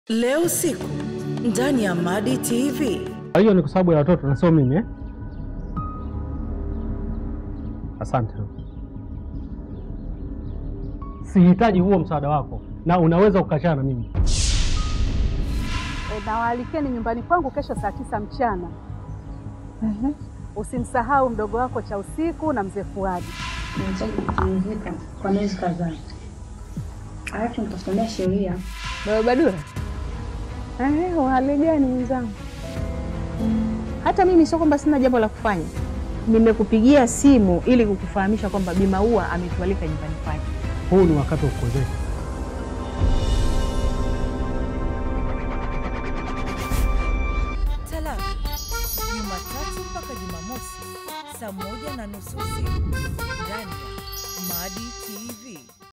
Leo usiku ndani ya Madi TV. Kwa hiyo ni kwa sababu ya watoto na sio mimi eh? Asante. Sihitaji huo msaada wako na unaweza kukachana na mimi. E, nawaalikeni nyumbani kwangu kesho saa tisa mchana. Usimsahau mdogo wako cha usiku na mzee Fuadi. Nahitaji kupumzika kwa miezi kadhaa, alafu nitasomea sheria. Baba Badura, eh, uhali gani mwenzangu? Hata mimi sio kwamba sina jambo la kufanya. Nimekupigia simu ili kukufahamisha kwamba Bi Maua ametualika nyumbani kwake. Huu ni wakati wa kuozesha. Talaka Jumatatu mpaka Jumamosi saa moja na nusu usiku ndani ya Madi TV.